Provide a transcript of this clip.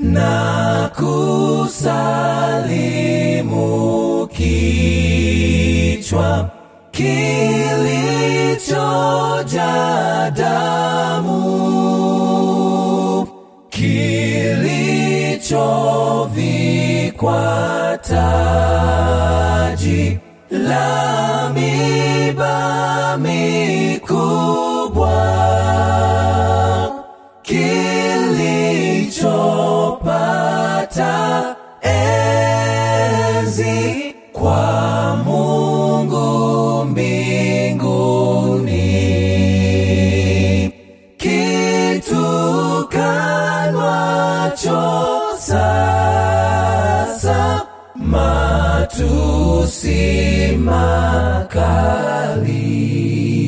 na kusalimu kichwa kilichoja damu kilichovikwa taji la miba mikubwa kilichopata enzi kwa Mungu mbinguni kitukanwacho sasa matusi makali